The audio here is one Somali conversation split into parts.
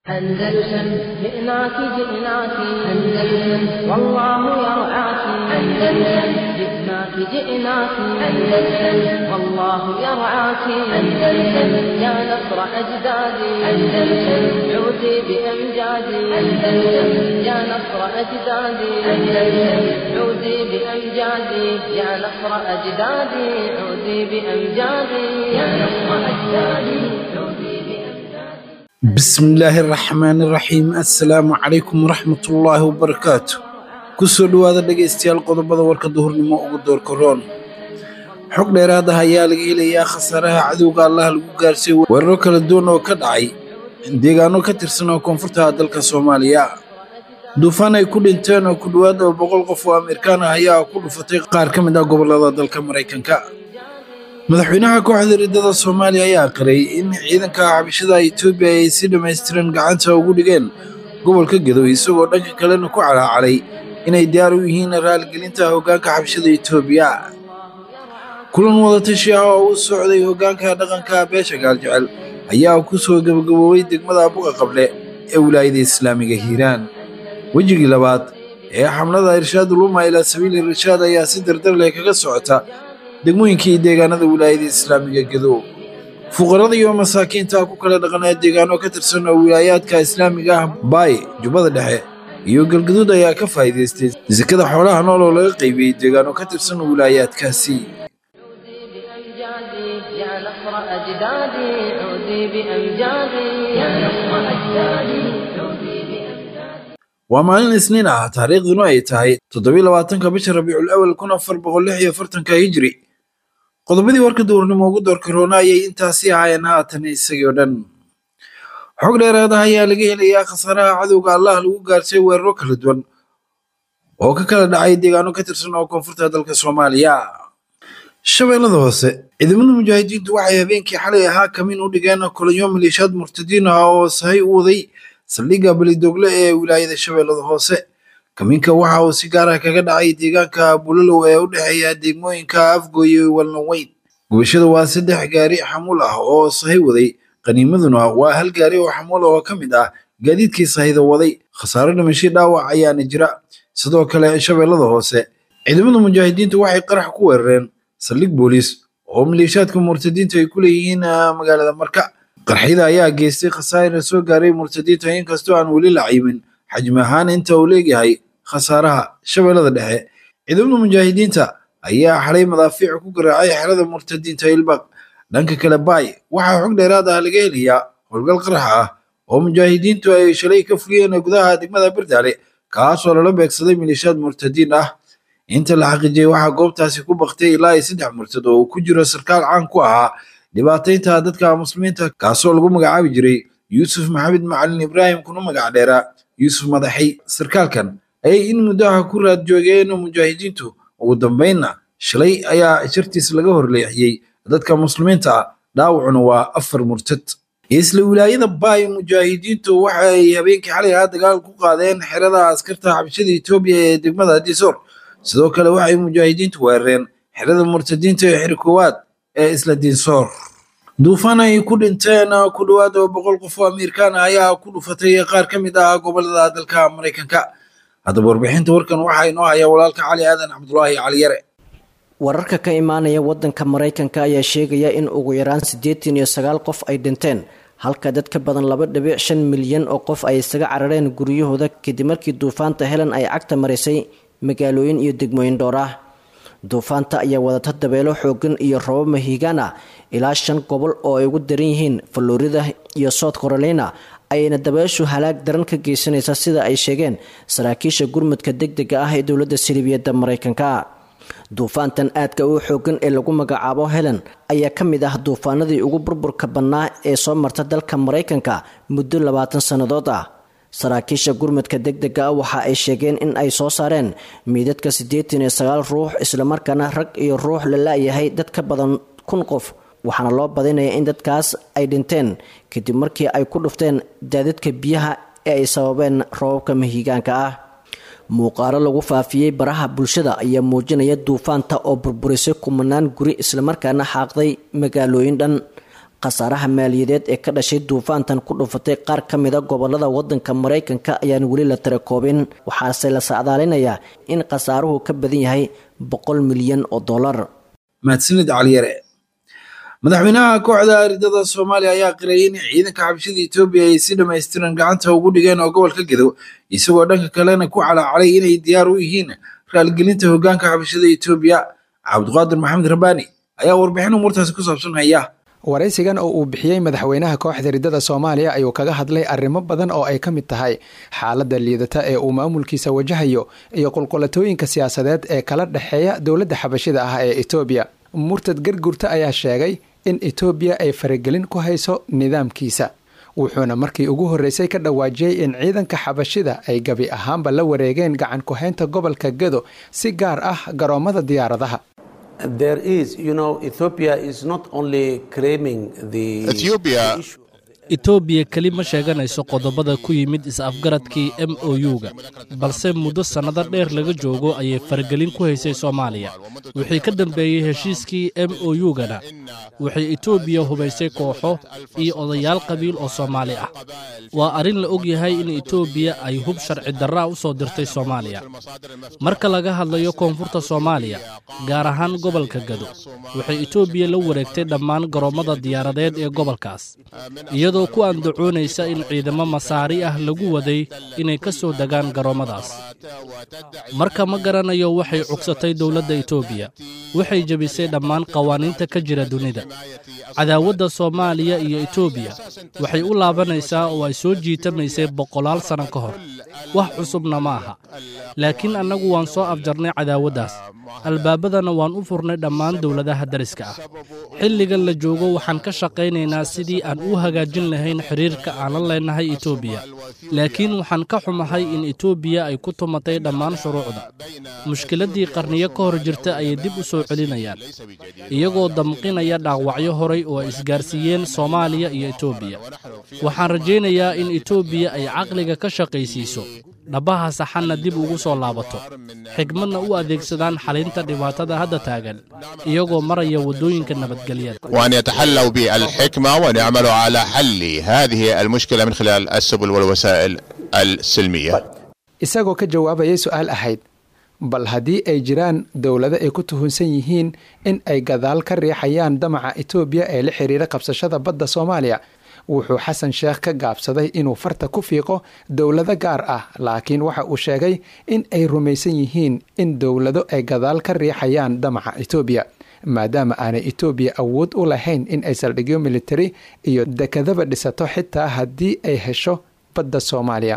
أندلسن جئناك جئناك أندلسن والله يرعاك أندلسن جئناك جئناك أندلسن والله يرعاك أندلسن يا نصر أجدادي أندلسن عودي بأمجادي أندلسن يا نصر أجدادي أندلسن عودي بأمجادي يا نصر أجدادي عودي بأمجادي يا نصر أجدادي عودي بأمجادي bismillaahi raxmaani raxiim assalaamu calaykum waraxmatullaahi wabarakaatu kusoo dhowaada dhegaystayaal qodobada warka duhurnimo ugu doorka roon xog dheeraad ah ayaa laga helayaa khasaaraha cadowga allaha lagu gaarsiiy weeraro kala duwan oo ka dhacay deegaano ka tirsan oo koonfurta dalka soomaaliya duufaan ay ku dhinteen oo ku dhowaad oo boqol qof oo ameerikaan ah ayaa ku dhufatay qaar ka mid ah gobollada dalka maraykanka madaxweynaha kooxda riddada soomaaliya ayaa qiray in ciidanka xabashada etoobiya ay si dhammaystiran gacanta ugu dhigeen gobolka gedo isagoo dhanka kalena ku calaacalay inay diyaar u yihiin raaligelinta hoggaanka xabashada etoobiya kulan wadatashi ah oo u socday hoggaanka dhaqanka beesha gaaljecel ayaa ku soo gebagaboobay degmada buqa qable ee wilaayada islaamiga hiiraan wejigii labaad ee xamlada irshaad uluma ilaa sabiili irshaad ayaa si dardar leh kaga socota degmooyinkii deegaanada wilaayada islaamiga gedo fuqarada iyo masaakiinta ku kala dhaqanaa deegaano ka tirsan oo wilaayaadka islaamiga ah baay jubbada dhexe iyo galgaduud ayaa ka faa'iidaystay sekada xoolaha nool oo laga qaybiyey deegaano ka tirsan wilaayaadkaasi بأمجادي يا نصر أجدادي عودي بأمجادي يا نصر أجدادي عودي بأمجادي waa maalin isniin ah taariikhduna ay tahay toddobiy labaatanka bisha rabiicul awal kun afar boqol lix iyo afartanka hijri qodobadii warka duurnimo ugu doorka roona ayay intaasi ahaayeen haatan isagii oo dhan xog dheeraad ah ayaa laga helayaa khasaaraha cadowga allah lagu gaarsiiy weeraro kala duwan oo ka kala dhacay deegaano ka tirsan oo koonfurta dalka soomaaliya shabeellada hoose ciidamada mujaahidiintu waxay habeenkii xalay ahaa kamin u dhigeen kulanyo maleeshiyaad murtadiin ah oo sahay u waday saldhigga belidogle ee wilaayada shabeellada hoose kaminka waxa uu si gaar ah kaga dhacay deegaanka bulalow ee u dhexeeya degmooyinka afgooye iyo walnaweyn gubashada waa saddex gaari xamuul ah oo sahay waday qaniimaduna waa hal gaari oo xamuul oo ka mid ah gaadiidkii sahayda waday khasaaro dhimasho dhaawac ayaana jira sidoo kale shabeellada hoose ciidamada mujaahidiintu waxay qarax ku weerareen saldhig booliis oo maleeshiyaadka murtadiinta ay ku leeyihiin ah, magaalada marka qarxida ayaa geystay khasaare soo gaaray murtadiinta inkastoo aan weli la ciimin xajmi ahaan inta uu leegyahay khasaaraha shabeellada dhexe ciidamada mujaahidiinta ayaa xalay madaafiic ku garaacay xerada murtadiinta ilbaq dhanka kale baay waxaa xog dheeraad ah laga helayaa howlgal qarax ah oo mujaahidiintu ay shalay ka fuliyeen gudaha degmada birdaale kaasoo lala beegsaday maleeshiyaad murtadiin ah inta la xaqiijiyey waxaa goobtaasi ku baktay ilaa iyo saddex murtad oo uu ku jiro sarkaal caan ku ahaa dhibaataynta dadka muslimiinta kaasoo lagu magacaabi jiray yuusuf maxamed macalin ibraahim kuna magac dheeraa yuusuf madaxay sarkaalkan ayay in muddaha ku raad joogeen mujaahidiintu ugu dambeynna shalay ayaa shartiis laga horleexiyey dadka muslimiinta ah dhaawacuna waa afar murtad isla wilaayada baay mujaahidiintu waxay habeenkii xalay ahaa dagaal ku qaadeen xerada askarta xabashada etoobiya ee degmada disoor sidoo kale waxay mujaahidiintu weerareen xerada murtadiinta ee xiri koowaad ee isla diinsoor duufaan ay ku dhinteen ku dhowaad oo boqol qof oo amiirkaan ah ayaa ku dhufatay qaar ka mid ah gobolada dalka maraykanka haddaba warbixinta warkan waxaa inoo haya walaalka cali aadan cabdulaahi cali yare wararka ka imaanaya wadanka maraykanka ayaa sheegaya in ugu yaraan siddeetan iyo sagaal qof ay dhinteen halka dad ka badan laba dhibic shan milyan oo qof ay isaga carareen guryahooda kadib markii duufaanta helen ay cagta marisay magaalooyin iyo degmooyin dhowr ah duufaanta ayaa wadata dabeelo xoogan iyo robo mahiigaan ah ilaa shan gobol oo ay ugu daran yihiin florida iyo south carolina ayayna dabeeshu halaag daran ka geysanaysaa sida ay sheegeen saraakiisha gurmudka deg dega ah ee dowladda silibiyadda maraykanka duufaantan aadka u xoogan ee lagu magacaabo helen ayaa ka mid ah duufaanadii ugu burburka bannaa ee soo marta dalka maraykanka muddo labaatan sannadood ah saraakiisha gurmudka deg dega ah waxa ay sheegeen in ay soo saareen miidadka siddeetan iyo sagaal ruux islamarkaana rag iyo ruux la la-yahay dad ka badan kun qof waxaana loo badinayaa in dadkaas ay dhinteen kadib markii ay ku dhufteen daadadka biyaha ee ay sababeen roobabka mahiigaanka ah muuqaalo lagu faafiyey baraha bulshada ayaa muujinaya duufaanta oo burburisay kumanaan guri islamarkaana xaaqday magaalooyin dhan khasaaraha maaliyadeed ee ka dhashay duufaantan ku dhufatay qaar ka mida gobolada wadanka maraykanka ayaan weli la tirakoobin waxaase la sacdaalinayaa in khasaaruhu ka badan yahay boqol milyan oo dollar mahadsanid caliyare madaxweynaha kooxda ridada soomaaliya ayaa qirayay in ciidanka xabashada etoobiya ay si dhammaystiran gacanta ugu dhigeen oo gobolka gedo isagoo dhanka kalena ku calaacalay inay diyaar u yihiin raaligelinta hoggaanka xabashada etoobiya cabdiqaadir maxamed rabbaani ayaa warbixin umuurtaasi ku saabsan haya waraysigan oo uu bixiyey madaxweynaha kooxda ridada soomaaliya ayuu kaga hadlay arrimo badan oo ay ka mid tahay xaaladda liidata ee uu maamulkiisa wajahayo iyo qulqulatooyinka siyaasadeed ee kala dhexeeya dowladda xabashida ah ee etoobiya murtad gargurta ayaa sheegay in etoobiya ay faragelin ku hayso nidaamkiisa wuxuuna markii ugu horreysay ka dhawaajiyey in ciidanka xabashida ay gebi ahaanba la wareegeen gacan ku-haynta gobolka gedo si gaar ah garoommada diyaaradaha etoobiya keli ma sheeganayso qodobada ku yimid is-afgaradkii m o u-ga balse muddo sannado dheer laga joogo ayay faragelin ku haysay soomaaliya wixii ka dambeeyey heshiiskii m o u-gana waxay etoobiya hubaysay kooxo iyo odayaal qabiil oo soomaali ah waa arrin la og yahay in etoobiya ay hub sharci darraa u soo dirtay soomaaliya marka laga hadlayo koonfurta soomaaliya gaar ahaan gobolka gado waxay etoobiya la wareegtay dhammaan garoommada diyaaradeed ee gobolkaas iyadoo ku andacoonaysa in ciidamo masaari ah lagu waday inay ka soo degaan garoommadaas marka ma garanayo waxay cugsatay dowladda etoobiya waxay jebisay dhammaan qawaaniinta ka jira dunida cadaawadda soomaaliya iyo etoobiya waxay u laabanaysaa oo ay soo jiitamaysay boqolaal sanno ka hor wax cusubna ma aha laakiin annagu waan soo afjarnay cadaawaddaas albaabadana waan u furnay dhammaan dowladaha dariska ah xilligan la joogo waxaan ka shaqaynaynaa sidii aan u hagaajin lahayn xiriirka aanan leenahay etoobiya laakiin waxaan ka xumahay in etoobiya ay ku tumatay dhammaan shuruucda mushkiladdii qarniyo ka hor jirta ayay dib u soo celinayaan iyagoo damqinaya dhaawacyo horay oo ay isgaarsiiyeen soomaaliya iyo etoobiya waxaan rajaynayaa in etoobiya ay caqliga ka shaqaysiiso dhabbaha saxanna dib ugu soo laabato xigmadna u adeegsadaan xalinta dhibaatada hadda taagan iyagoo maraya waddooyinka nabadgelyada وأن يتحلوا بالحكمة ونعملوا على حل هذه المشكلة من خلال السبل والوسائل السلمية isagoo ka jawaabayay su-aal ahayd bal haddii ay jiraan dowlado ay ku tuhunsan yihiin in ay gadaal ka riixayaan damaca etoobiya ee la xiriira qabsashada badda soomaaliya wuxuu xasan sheekh ka gaabsaday inuu farta ku fiiqo dowlado gaar ah laakiin waxa uu sheegay in ay rumaysan yihiin in dowlado ay gadaal ka riixayaan damaca etoobiya maadaama aanay etoobiya awood u lahayn in ay saldhigyo militari iyo dekadaba dhisato xitaa haddii ay hesho badda soomaaliya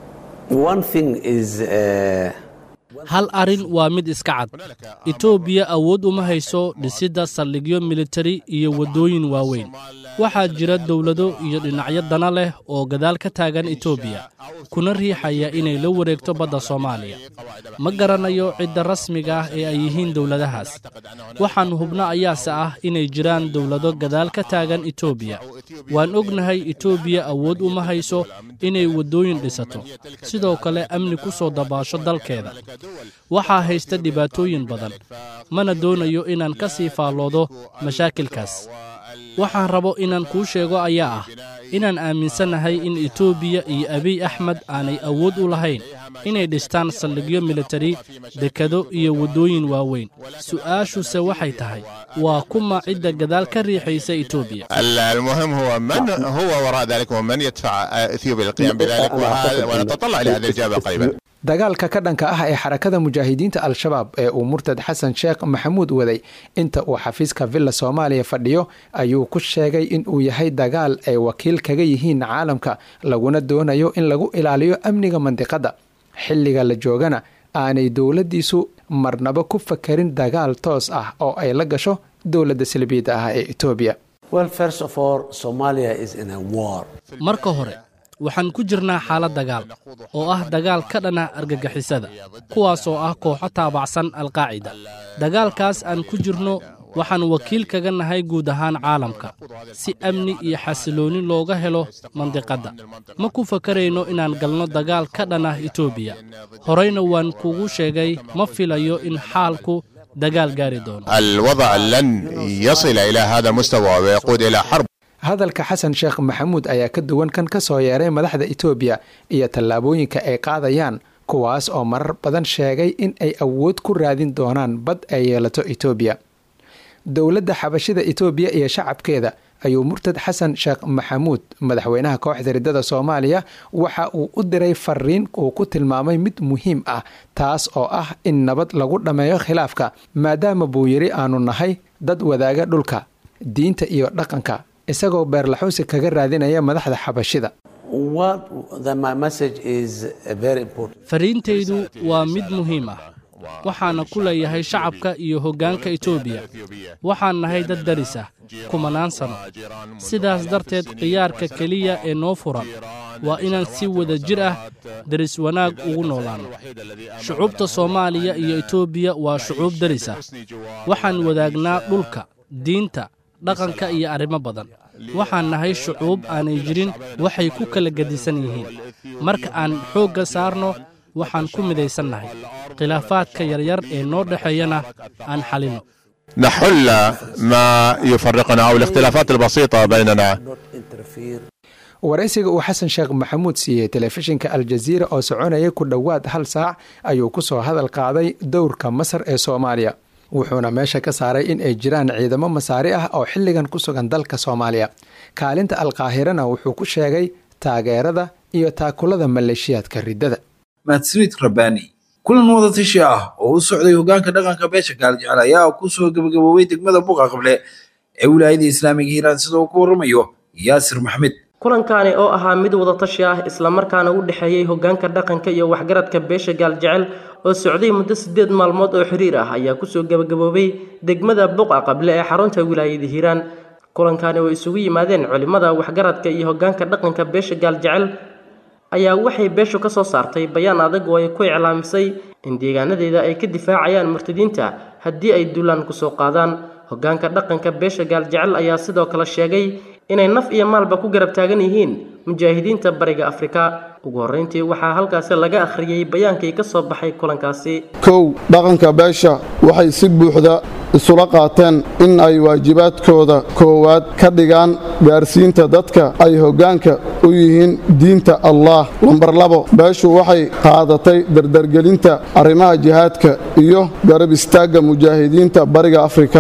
hal arrin waa mid iska cad etoobiya awood uma hayso dhisidda saldhigyo militari iyo waddooyin waaweyn waxaa jira dowlado iyo dhinacyo dana leh oo gadaal ka taagan etoobiya kuna riixaya inay la wareegto badda soomaaliya ma garanayo cidda rasmiga ah ee ay yihiin dowladahaas waxaan hubno ayaase ah inay jiraan dowlado gadaal ka taagan etoobiya waan ognahay etoobiya awood uma hayso inay waddooyin dhisato sidoo kale amni ku soo dabaasho dalkeeda waxaa haysta dhibaatooyin badan mana doonayo inaan ka sii faalloodo mashaakilkaas waxaan rabo inaan kuu sheego ayaa ah inaan aaminsannahay in etoobiya iyo abiy axmed aanay awood u lahayn inay dhistaan saldhigyo militari dekado iyo waddooyin waaweyn su'aashuse waxay tahay waa kuma cidda gadaal ka riixaysa etoobiya المهم هو من هو وراء ذلك ومن يدفع اثيوبيا للقيام بذلك وهذا ونتطلع الى هذه الاجابه قريبا dagaalka ka dhanka ah ee xarakada mujaahidiinta al-shabaab ee uu murtad xasan sheekh maxamuud waday inta uu xafiiska villa soomaaliya fadhiyo ayuu ku sheegay in uu yahay dagaal ay wakiil kaga yihiin caalamka laguna doonayo in lagu ilaaliyo amniga mandiqadda xilliga la joogana aanay dowladdiisu marnaba ku fakarin dagaal toos ah oo ay la gasho dowladda salbiidda ah ee etoobiya marka hore waxaan ku jirnaa xaalad dagaal oo ah dagaal ka dhana argagixisada kuwaasoo ah kooxo taabacsan alqaacida dagaalkaas aan ku jirno waxaan wakiil kaga nahay guud ahaan caalamka si amni iyo xasiloonni looga helo mandiqadda ma ku fakarayno inaan galno dagaal ka dhanah etoobiya horeyna waan kugu sheegay ma filayo in xaalku dagaal gaari doono الوضع لن يصل الى هذا المستوى ويقود الى حرب hadalka xasan sheekh maxamuud ayaa ka duwan kan ka soo yeeray madaxda itoobiya iyo tallaabooyinka ay qaadayaan kuwaas oo marar badan sheegay in ay awood ku raadin doonaan bad ay yeelato itoobiya dowladda xabashida itoobiya iyo shacabkeeda ayuu murtad xasan sheekh maxamuud madaxweynaha kooxda riddada soomaaliya waxa uu u diray fariin uu ku tilmaamay mid muhiim ah taas oo ah in nabad lagu dhammeeyo khilaafka maadaama buu yidhi aanu nahay dad wadaaga dhulka diinta iyo dhaqanka isagoo beerlaxuusi kaga raadinaya madaxda xabashida fariintaydu waa mid muhiim ah waxaana ku leeyahay shacabka iyo hoggaanka etoobiya waxaan nahay dad daris ah kumanaan sano sidaas darteed khiyaarka keliya ee noo furan waa inaan si wada jir ah daris wanaag ugu noolaanno shucuubta soomaaliya iyo etoobiya waa shucuub daris ah waxaan wadaagnaa dhulka diinta dhaqanka iyo arrimo badan waxaan nahay shucuub aanay jirin waxay ku kala gedisan yihiin marka aan xoogga saarno waxaan ku midaysannahay khilaafaadka yaryar ee noo dhexeeyana aan xalinno نحل ما يفرقنا أو الاختلافات البسيطة بيننا waraysiga uu xasan sheekh maxamuud siiyey telefishinka aljaziira oo soconaya ku dhowaad hal saac ayuu ku soo hadal qaaday dowrka masar ee soomaaliya wuxuuna meesha ka saaray in ay jiraan ciidamo masaari ah oo xilligan ku sugan dalka soomaaliya kaalinta alkaahirana wuxuu ku sheegay taageerada iyo taakulada maleeshiyaadka riddada mahadsanid rabbaani kulan wadatashi ah oo u socday hoggaanka dhaqanka beesha gaaljecel ayaa kusoo gebagaboobay degmada buqa qable ee wilaayada islaamiga hiiraan sida uu ku warramayo yaasir maxmed kulankani oo ahaa mid wadatashi ah islamarkaana u dhexeeyey hoggaanka dhaqanka iyo waxgaradka beesha gaaljecel oo socday muddo siddeed maalmood oo xiriir ah ayaa kusoo gebagaboobay degmada buqa qable ee xarunta wilaayada hiiraan kulankani oo isugu yimaadeen culimmada waxgaradka iyo hoggaanka dhaqanka beesha gaaljecel ayaa waxay beeshu ka soo saartay bayaan adag oo ay ku iclaamisay in deegaanadeeda ay ka difaacayaan murtadiinta haddii ay duulaan kusoo qaadaan hoggaanka dhaqanka beesha gaaljecel ayaa sidoo kale sheegay inay naf iyo maalba ku garab taagan yihiin mujaahidiinta bariga afrika ugu horreyntii waxaa halkaasi laga akhriyey bayaankii ka soo baxay kulankaasi kow dhaqanka beesha waxay si buuxda isula qaateen in ay waajibaadkooda koowaad ka dhigaan gaarsiinta dadka ay hoggaanka u yihiin diinta allah lambar labo beeshu waxay qaadatay dardargelinta arrimaha jihaadka iyo garab istaagga mujaahidiinta bariga afrika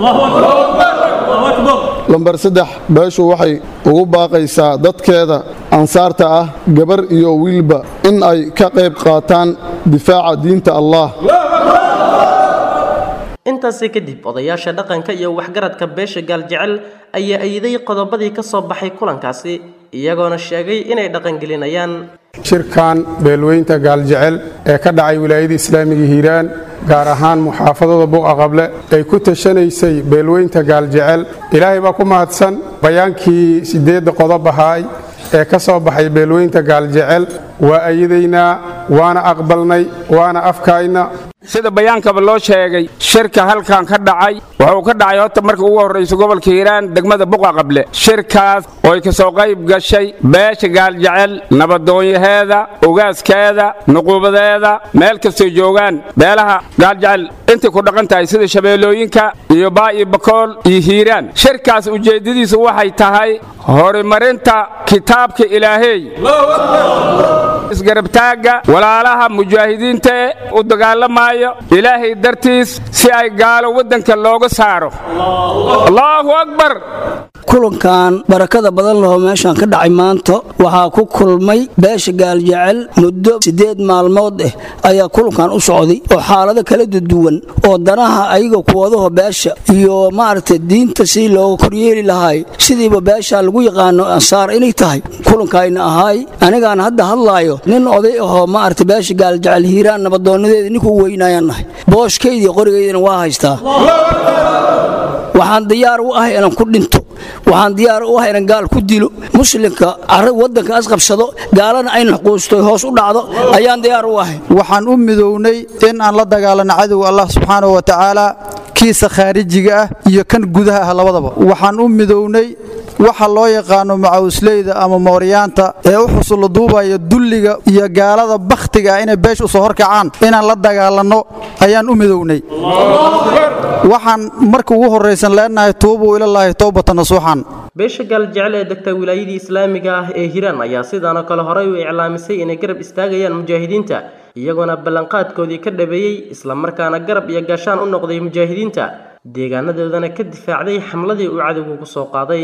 lambar saddex beeshu waxay ugu baaqaysaa dadkeeda ansaarta ah gabar iyo wiilba in ay ka qayb qaataan difaaca diinta allah intaasi kadib odayaasha dhaqanka iyo waxgaradka beesha gaaljecel ayaa ayiday qodobadii ka soo baxay kulankaasi iyagoona sheegay inay dhaqangelinayaan shirkan beelweynta gaaljecel ee ka dhacay wilaayada islaamiga hiiraan gaar ahaan muxaafadada buqa qable ay ku tashanaysay beelweynta gaaljecel ilaahay baa ku mahadsan bayaankii siddeedda qodob ahaay ee ka soo baxay beelweynta gaaljecel waa ayadaynaa waana aqbalnay waana afkaayna sida bayaankaba loo sheegay shirka halkan ka dhacay wuxuu ka dhacay horta marka ugu horraysa gobolka hiiraan degmada buqa qable shirkaas ooy ka soo qayb gashay beesha gaaljecel nabadoonyaheeda ugaaskeeda nuquubadeeda meel kastoo joogaan beelaha gaaljecel intay ku dhaqan tahay sida shabeellooyinka iyo baa iyo bakool iyo hiiraan shirkaas ujeeddadiisu waxay tahay horumarinta kitaabka ilaaheey isgarabtaagga walaalaha mujaahidiinta ee u dagaalamaayo ilaahay dartiis si ay gaalo waddanka looga saaro allaahu akbar kulankan barakada badan lahoo meeshaan ka dhacay maanta waxaa ku kulmay beesha gaaljecel muddo siddeed maalmood ah ayaa kulankan u socday oo xaalado kala duwan oo danaha ayaga kuwadaho beesha iyo maaragtay diinta si looga koryeeli lahaay sidiiba beesha lagu yaqaano ansaar inay tahay kulankayna ahaay anigaan hadda hadlaayo nin oday ahoo maaragtay beesha gaaljecel hiiraan nabadoonadeeda ninkuu weynayaan nahay booshkaydii qorigaydana waa haystaa waxaan diyaar u ahay inaan ku dhinto waxaan diyaar u ahay inaan gaal ku dilo muslimka carra waddanka asqabsado gaalana ay naxquusto hoos u dhacdo ayaan diyaar u ahay waxaan u midownay in aan la dagaalano cadowga allah subxaanahu wa tacaala kiisa khaarijiga ah iyo kan gudaha ah labadaba waxaan u midownay waxa loo yaqaano macawusleyda ama mooryaanta ee u xusulla duubaya dulliga iyo gaalada bakhtiga ah inay beesha u soo horkacaan inaan la dagaalanno ayaan u midownay waxaan marka ugu horraysan leenahay tuubuu ilallaahi towbata nasuuxan beesha gaaljecel ee degta wilaayadii islaamiga ah ee hiiraan ayaa sidaanoo kale horey u iclaamisay inay garab istaagayaan mujaahidiinta iyagoona ballanqaadkoodii ka dhabeeyey islamarkaana garab iyo gaashaan u noqday mujaahidiinta deegaanadoodana ka difaacday xamladii uu cadowgu ku soo qaaday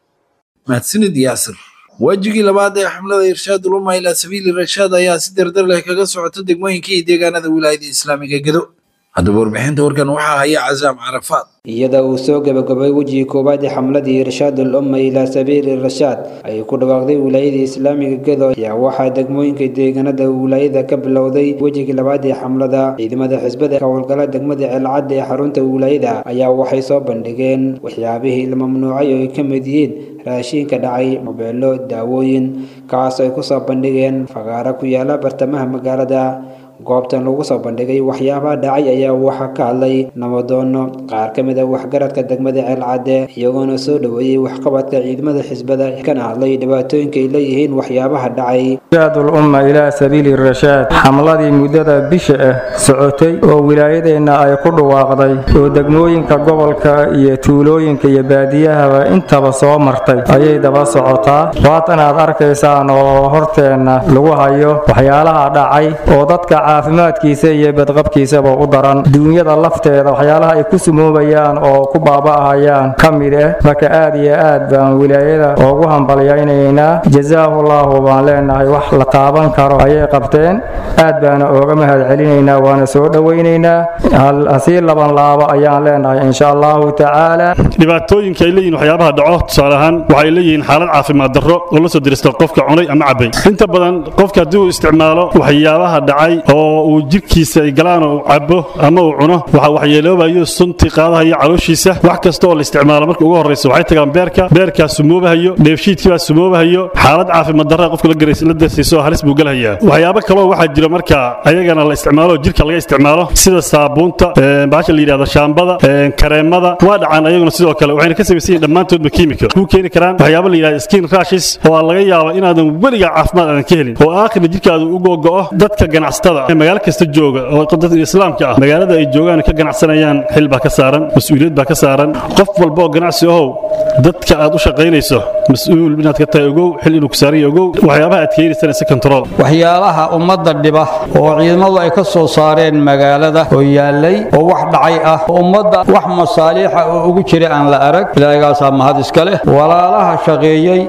mahadsanid yaasir waajigii labaad ee xamlada irshaad uluma ilaa sabiili rashaad ayaa si dardar leh kaga socota degmooyinka iyo deegaanada wilaayada islaamiga gedo haddaba warbixinta warkan waxaa haya casaam carafaad iyada uu soo gabagabay wejigii koowaad ee xamladii irshaad ulumma ilaa sabiili rashaad ay ku dhawaaqday wilaayada islaamiga gedo ayaa waxaa degmooyinka deegaanada wilaayada ka bilowday wejigii labaad ee xamlada ciidamada xisbada ka howlgala degmada ceelcadda ee xarunta wilaayada ayaa waxay soo bandhigeen waxyaabihii la mamnuucay oo ay ka mid yihiin raashiinka dhacay mobeelo daawooyin kaas ay ku soo bandhigeen fagaaro ku yaala bartamaha magaalada goobtan lagu soo bandhigay waxyaabaha dhacay ayaa waxaa ka hadlay nabadoono qaar ka mid a waxgaradka degmada ceelcadde iyagoona soo dhoweeyey waxqabadka ciidamada xisbada kana hadlay dhibaatooyinka ay leeyihiin waxyaabaha dhacay irshaad ulumma ilaa sabiili rashaad xamladii muddada bisha ah socotay oo wilaayadeenna ay ku dhawaaqday oo degmooyinka gobolka iyo tuulooyinka iyo baadiyahaba intaba soo martay ayay daba socotaa waatan aad arkaysaan oo horteenna lagu hayo waxyaalaha dhacay oo dadka caafimaadkiisa iyo badqabkiisaba u daran duunyada lafteeda waxyaalaha ay ku sumoobayaan oo ku baaba'ahayaan ka mid ah marka aad iyo aad baan wilaayada ugu hambalyaynaynaa jazaahullahu baan leenahay wax la taaban karo ayay qabteen aad baana ooga mahad celinaynaa waana soo dhowaynaynaa hasii laban laabo ayaan leenahay insha allahu tacaala dhibaatooyinka ay leeyihin waxyaabaha dhaco tusaale ahaan waxay leeyihiin xaalad caafimaad darro oo la soo dirista qofka cunay ama cabay inta badan qofka haddii uu isticmaalo waxyaabaha dhacay oo uu jirkiisa ay galaan oo uu cabo ama uu cuno waxa waxyeeloobayo suntii qaadahayo calooshiisa wax kasta oo la isticmaalo marka ugu horraysa waxay tagaan beerka beerkaa sumoobahayo dheefshiidkii baa sumoobahayo xaalad caafimaad darra qofka la garays la darsiiso halis buu galahayaa waxyaabo kaloo waxaa jira marka ayagana la isticmaalo jirka laga isticmaalo sida saabuunta baasha la yidhahdo shaambada kareemada waa dhacaan ayaguna sidoo kale waxayna ka samaysan yihin dhammaantoodba kiimika kuu keeni karaan waxyaabo la yidhahdo skin rashes oo aan laga yaabo inaadan weligaa caafimaad aadan ka helin oo aakhirna jirkaadu u gogo'o dadka ganacsatada magaalo kasta jooga oo dadka islaamka ah magaalada ay joogaan ka ganacsanayaan xil baa ka saaran mas-uuliyad baa ka saaran qof walba oo ganacsi ahow dadka aad u shaqaynayso mas-uul inaad ka tahay ogow xil inuu ku saaran yahay ogow waxyaabaha aad keenaysana si control waxyaalaha ummadda dhiba oo ciidamadu ay ka soo saareen magaalada oo yaallay oo wax dhacay ah oo ummadda wax masaaliixa oo ugu jira aan la arag ilaahigaasaa mahad iska leh walaalaha shaqeeyey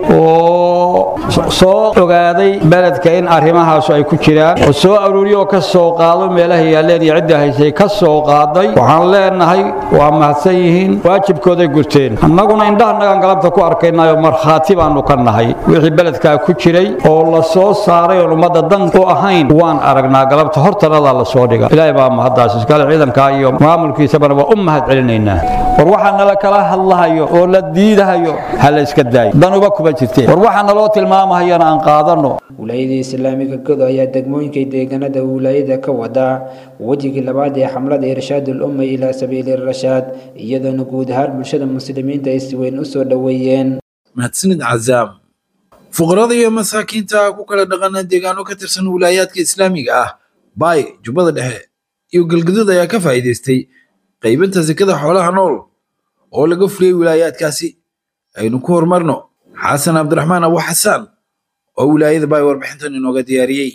oo soo ogaaday beledka in arrimahaasu ay ku jiraan oo soo aruuriyo oo ka soo qaado meelaha yaalleen iyo cidda haysay ka soo qaaday waxaan leenahay waa mahadsan yihiin waajibkooday gurteen annaguna indhahanagaan galabta ku arkaynayo markhaati baanu ka nahay wixii beledkaa ku jiray oo la soo saaray oon ummadda dan u ahayn waan aragnaa galabta hortanadaa la soo dhiga ilaahay baa mahaddaas iskale ciidankaa iyo maamulkiisabana waa u mahad celinaynaa war waxaa nala kala hadlahayo oo la diidahayo ha la iska daayo danuba kuma jirteen war waxaa naloo tilmaamahayana aan qaadanno wilaayada islaamiga godo ayaa degmooyinka deegaanada wilaayada ka wada wejigii labaad ee xamlada irshaadul umma ilaa sabiili rashaad iyadoona guud ahaan bulshada muslimiinta ay si weyn u soo dhoweeyeen mahadsanid cazaam fuqarada iyo masaakiinta ku kala dhaqana deegaano ka tirsan wilaayaadka islaamiga ah baay jubbada dhexe iyo galgaduud ayaa ka faa'iidaystay qaybinta sekada xoolaha nool oo laga fuliyey wilaayaadkaasi aynu ku horumarno xasan cabdiraxmaan abu xasaan oo wilaayada baay warbixintan inooga diyaariyey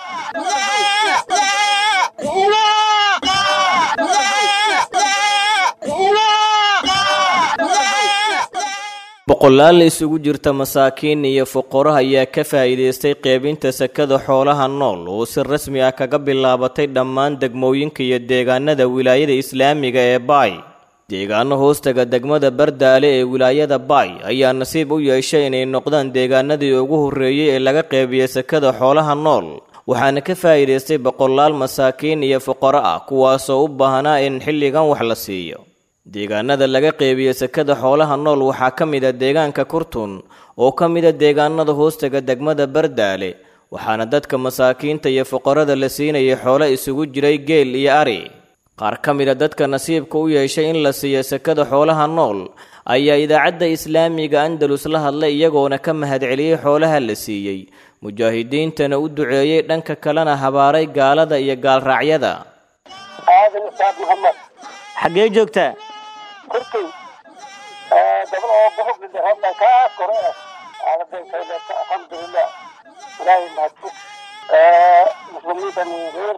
boqolaal isugu jirta masaakiin iyo fuqaro ayaa ka faa'iidaystay qeybinta sekada xoolaha nool oo si rasmi ah kaga bilaabatay dhammaan degmooyinka iyo deegaanada wilaayada islaamiga ee baay deegaano hoostaga degmada bardaale ee wilaayada baay ayaa nasiib u yeeshay inay noqdaan deegaanadii ugu horreeyey ee laga qeybiya sekada xoolaha nool waxaana ka faa'iidaystay boqolaal masaakiin iyo fuqaro ah kuwaasoo u baahnaa in xilligan wax la siiyo deegaanada laga qeybiyo sekada xoolaha nool waxaa ka mid a deegaanka kurtun oo ka mid a deegaanada hoostaga degmada bardaale waxaana dadka masaakiinta iyo fuqarada la siinayay xoolo isugu jiray geel iyo ari qaar ka mid a dadka nasiibka u yeeshay in la siiyo sekada xoolaha nool ayaa idaacadda islaamiga andalus la hadlay iyagoona ka mahadceliyey xoolaha la siiyey mujaahidiintana u duceeyey dhanka kalena habaaray gaalada iyo gaalraacyada aadan ustaad maxamed xaggee joogtaa korkay gabal oo bohog hadda kaa kore ah aadankayleeta alxamdulilah ilaahay mahadfug muslimiinta reer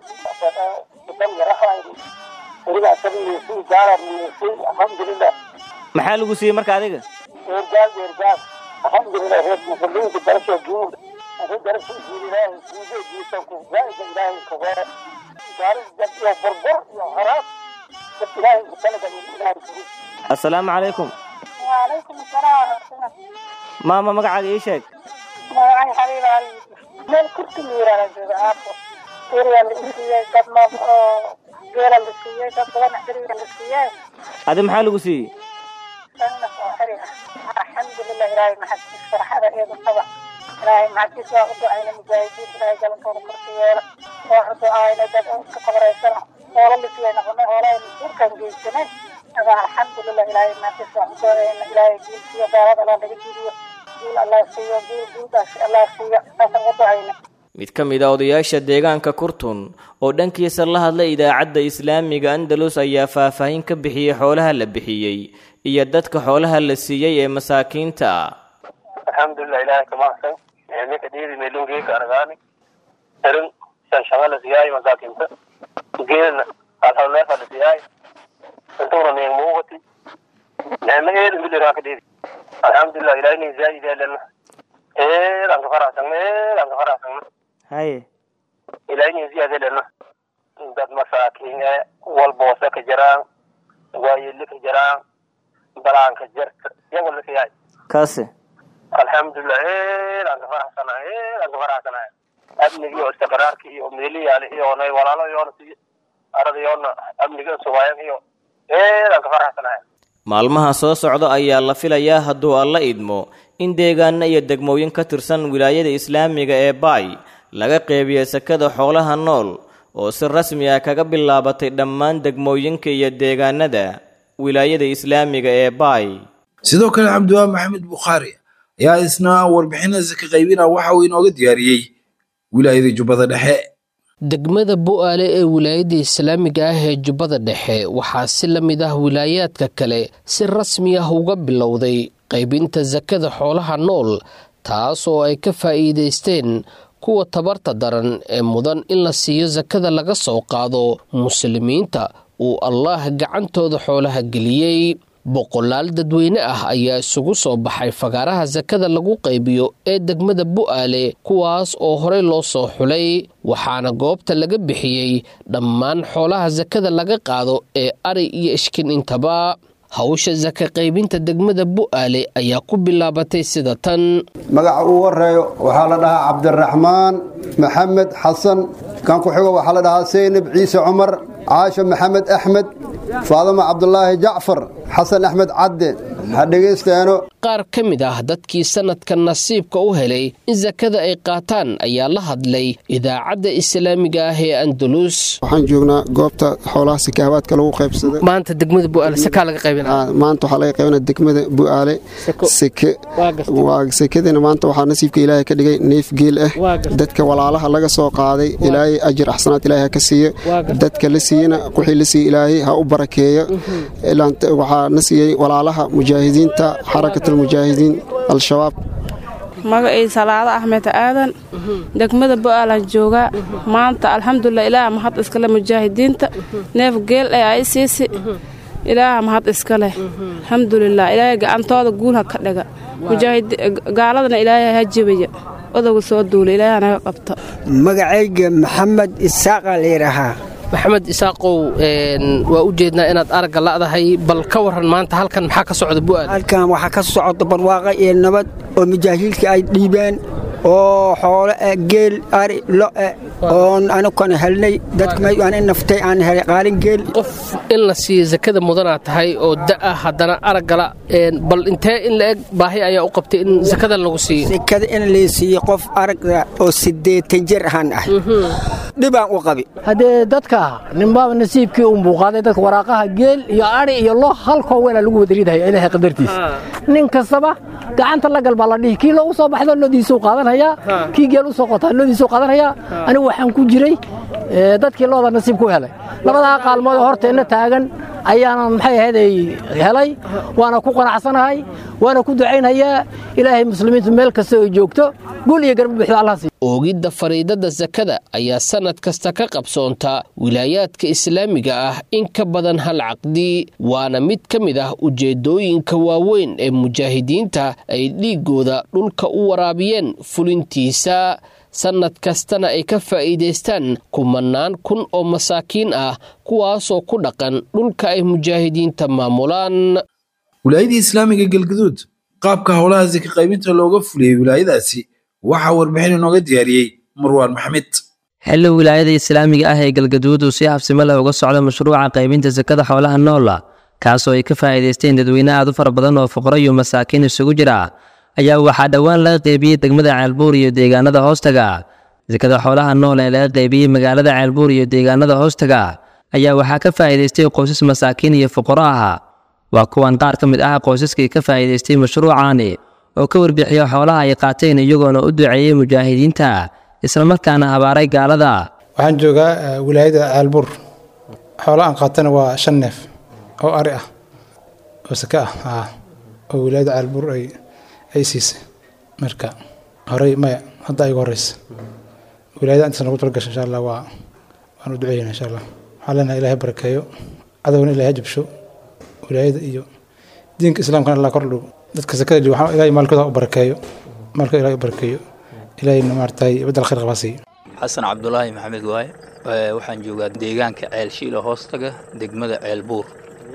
dan yarahayn weliba asaga miisay gaala miisay alxamdulilah maxaa lagu siiyey marka adiga eergaal eergaal alxamdulilah reer muslimiinta darasha guud ase darasha guud ilaahay guude jiisanku zaaida ilaahay kagoore gaaris jab iyo burbur iyo haraas dad ilaahay ku talagal ilaahay kugu assalaamu calaykum وعليكم السلام ورحمة الله maama magacaaga ii sheeg magacay xabiib ali meel kurti miira la jooga aabbo iriya la isiiyey dad noob oo geela la siiyey dad badan xiriga la siiyey adi maxaa lagu siiyey sannas oo xiri ah alxamdulilah ilaahay maxadkiis farxada eedu qaba ilaahay maxadkiis waa u ducayna mujaahidiin ilaahay galankooda korka yeela waa u ducaayna dad iska qabraysana hoola la siiyey noqonay hoolahay masuulkan geysanay aga alxamdulilah ilaahay maxadkiis waa u ducayna ilaahay guulsiyo gaalada allah naga jidiyo guul allah siiyo guul guuldaas allah siiyo saasaan u ducayna mid ka mid a odayaasha deegaanka kurtun oo dhankiisa la hadlay idaacadda islaamiga andalus ayaa faahfaahin ka bixiyey xoolaha la bixiyey iyo dadka xoolaha la siiyey ee masaakiinta ah alxamdulilah ilaahay ka mahadsan ninka dhiiri meelungeeka aragaani erin shanshaga la siyaay masaakiinta geelna alhalneefa la siyaay intuuna ning muuqati neema eed miliraan ka dhiiri alxamdulilah ilaahay nin zaayid eelena eedaan ka faraxsagna eedaan ka faraxsagna haye ilaahay nin ziyaad eelena dad masaakiin ee walboose ka jiraan waayeli ka jiraan balaanka jirta iyago la siyaay kaase alxamdulilah eedaan ka faraxsanahay eedaan ka faraxsanahay amniga iyo istiqraarka iyo meeliyaale iyoona walaalo iyoona si arada iyoona amniga sugaayan iyo eedaan ka faraxsanahay maalmaha soo socda ayaa la filayaa hadduu alla idmo in deegaano iyo degmooyin ka tirsan wilaayada islaamiga ee baay laga qeybiyo sakada xoolaha nool oo si rasmi ah kaga bilaabatay dhammaan degmooyinka iyo deegaanada wilaayada islaamiga ee baay sidoo kale cabdiwaa maxamed bukhaari ayaa isna warbixinada ka qaybina waxa uu inooga diyaariyey wilaayada jubbada dhexe degmada bu'aale ee wilaayada islaamiga ah ee jubbada dhexe waxaa si la mid ah wilaayaadka kale si rasmi ah uga bilowday qaybinta sakada xoolaha nool taas oo ay ka faa'iidaysteen kuwa tabarta daran ee mudan in la siiyo sakada laga soo qaado muslimiinta uu allaah gacantooda xoolaha geliyey boqolaal dadweyne ah ayaa isugu soo baxay fagaaraha sakada lagu qaybiyo ee degmada bu'aale kuwaas oo horey loo soo xulay waxaana goobta laga bixiyey dhammaan xoolaha sakada laga qaado ee ari iyo ishkin intaba hawsha saka qaybinta degmada bu'aale ayaa ku bilaabatay sida tan magaca uu horeeyo waxaa la dhahaa cabdiraxmaan maxamed xasan kan ku xigo waxaa la dhahaa seynab ciise cumar caasha maxamed axmed faadama cabdulaahi jacfar xasan axmed cadde ha dhegaysteeno qaar ka mid ah dadkii sanadka nasiibka u helay in sakada ay qaataan ayaa la hadlay idaacadda islaamiga ah ee andalus waxaan joognaa goobta xoolaha sakaabaadka lagu qaybsada maanta degmada bu'aale sakaa laga qaybina maanta waxaa laga qaybina degmada bu'aale seke waa sekadina maanta waxaa nasiibka ilaahay ka dhigay neef geel ah dadka walaalaha laga soo qaaday ilaahay ajir axsanaad ilaahay ha ka siiyo dadka la siiyena wixii la siiye ilaahay ha u barakeeyo waxaa na siiyey walaalaha mujaahidiinta xarakatulmujaahidiin al-shabaab magacii salaado axmed aadan degmada bo'aalan joogaa maanta alxamdulilah ilaaha mahad iskale mujaahidiinta neef geel ee ay siisi ilaaha mahad iskale alxamdulilah ilaahay gacantooda guul ha ka dhiga gaaladana ilaahay ha jebaya odowga soo duula ilaahay naga qabta magacayga maxamed isaaqa layidhaahaa maxamed isaaqow waa u jeednaa inaad aragga la'dahay bal ka waran maanta halkan maxaa ka socda bu'aal halkan waxaa ka socda barwaaqa iyo nabad oo mujaahiilka ay dhiibeen oo xoolo eh geel ari lo'e oon anukana helnay dadkamaaan in naftay aan helay qaalin geel qof in la siiyo sakada mudanaa tahay oo da'a haddana araggala bal intee in la eg baahi ayaa u qabtay in sakada lagu siiyo sakada in la siiyo qof aragga oo siddeetan jir ahaan ah dhibaan u qabi haddee dadka ninbaaba nasiibkii u muuqaaday dadka waraaqaha geel iyo ari iyo lo halkoo weela lagu wadariidahaya ilaahay qadartiisa nin kastaba gacanta la gal baa la dhihi kii loo u soo baxdo loodiisuu qaadanhayaa kii geel u soo qotaa loodiisuu qaadanhayaa anigu waxaan ku jiray dadkii looda nasiib ku helay labadaa qaalmood horteenna taagan ayaanan maxay ahaydey helay waana ku qanacsanahay waana ku ducaynhayaa ilaahay muslimiintu meel kasta ay joogto gul iyo garba buuxda allah siiyo oogidda fariidada sakada ayaa sannad kasta ka qabsoonta wilaayaadka islaamiga ah in ka badan hal caqdi waana mid ka mid ah ujeeddooyinka waaweyn ee mujaahidiinta ay dhiiggooda dhulka u waraabiyeen fulintiisa sannad kastana ay ka faa'iidaystaan kumannaan kun oo masaakiin ah kuwaasoo ku dhaqan dhulka ay mujaahidiinta maamulaan wilaayadii islaamiga galgaduud qaabka howlaha sika qaybinta looga fuliyey wilaayadaasi waxaa warbixin inooga diyaariyey marwaan maxmed xilli wilaayada islaamiga ah ee galgaduud uu si habsimo leh uga socdo mashruuca qaybinta sakada xoolaha noola kaasoo ay ka faa'iidaysteen dadweyne aad u fara badan oo fuqaro iyo masaakiin isugu jira ayaa waxaa dhowaan laga qaybiyey degmada ceelbuur iyo deegaanada hoostaga sakada xoolaha nool ee laga qaybiyey magaalada ceelbuur iyo deegaanada hoostaga ayaa waxaa ka faa'iidaystay qoysas masaakiin iyo fuqaro ah waa kuwan qaar ka mid ah qoysaskii ka faa'iidaystay mashruucaani oo ka warbixiya xoolaha ay qaateen iyagoona u duceeyey mujaahidiinta islamarkaana habaaray gaalada waxaan joogaa wilaayada ceelbuur xoolaha aan qaatana waa shan neef oo ari ah oo sake ah oo wilaayada ceelbuur ay ay siisay marka horey maya hadda igu horeysa wilaayada intaas nagu talagasha insha allah waa waan u duceeyna insha allah waxaan leenahay ilaahay barakeeyo cadowna ilaahay jabsho wilaayada iyo diinka islaamkana allah kor dhow dadka sakada jooga waxaan ilaahay maalkooda u barakeeyo maalkooda ilaahay u barakeeyo ilaahayna maaragtay badal khayr qabaa siiyo xasan cabdulaahi maxamed waaye waxaan joogaa deegaanka ceel shiila hoostaga degmada ceel buur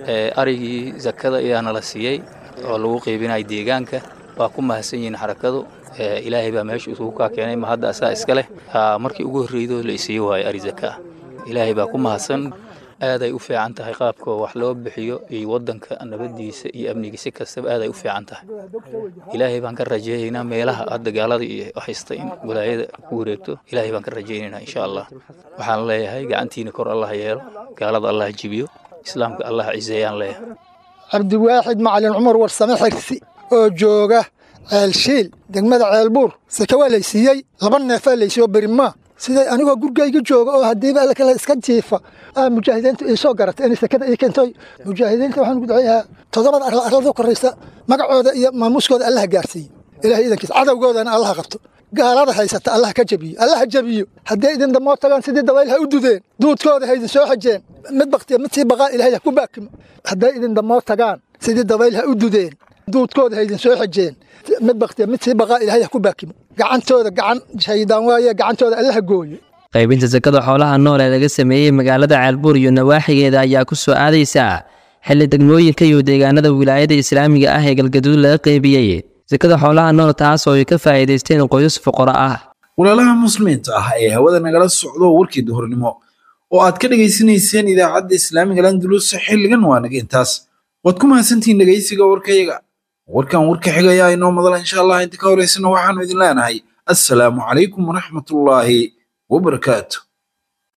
arigii sakada ayaa nala siiyey oo lagu qeybinaya deegaanka waa ku mahadsan yihiin xarakadu ilaahay baa meesha isugu kaa keenay ma hadda asaa iska leh markii ugu horreydo la isiiyo waayo ari zaka ilaahay baa ku mahadsan aaday u fiican tahay qaabka wax loo bixiyo iyo wadanka nabadiisa iyo amnigiisa kastaba aaday u fiican tahay ilaahay baan ka rajaynaynaa meelaha hadda gaalada iyo haysta in walaayada ku wareegto ilaahay baan ka rajaynaynaa insha allah waxaan leeyahay gacantiina kor allah yeelo gaalada allah jibiyo islaamka allah ciseeyaan leeyahay cabdiwaaxid macalin cumar warsame xigsi oo jooga ceelshiil degmada ceelbuur sake waa laysiiyey laba neefaa laysiiyo berimaa siday anigoo gurgayga jooga oo haddiiba kale iska jiifa mujaahidiintu ii soo garatay inay sakada ii keentay mujaahidiinta waxaan ugu duceeyahaa toddobada arla arlada koraysa magacooda iyo maamuuskooda allaha gaarsiiye ilahay idankiisa cadowgoodana allaha qabto gaalada haysata allaha ka jabiyo allaha jabiyo hadday idin damoo tagaan sidii dabayl ha u dudeen duudkooda ha idin soo xajeen mid baktiya mid sii baqaa ilahay ha ku baakimo hadday idin damoo tagaan sidii dabayl ha u dudeen duudkooda ha idin soo xajeen mid baktiya mid sii baqaa ilahay ha ku baakimo gacantooda gacan shaydaan waaye gacantooda allaha gooyo qaybinta sakada xoolaha nool ee laga sameeyey magaalada ceelbuur iyo nawaaxigeeda ayaa ku soo aadaysa xilli degmooyinka iyo deegaanada wilaayada islaamiga ah ee galgaduud laga qaybiyey sakada xoolaha nool taas oo ay ka faa'iidaysteen qoysas fuqaro ah walaalaha muslimiinta ah ee hawada nagala socdo warkii duhurnimo oo aad ka dhegaysanayseen idaacadda islaamiga landulus xilligan waa naga intaas waad ku mahadsantihiin dhegaysiga warkayaga warkan warka xigayaa inoo madala insha allah inta ka horeysana waxaanu idin leenahay assalaamu calaykum waraxmatullaahi wabarakaatu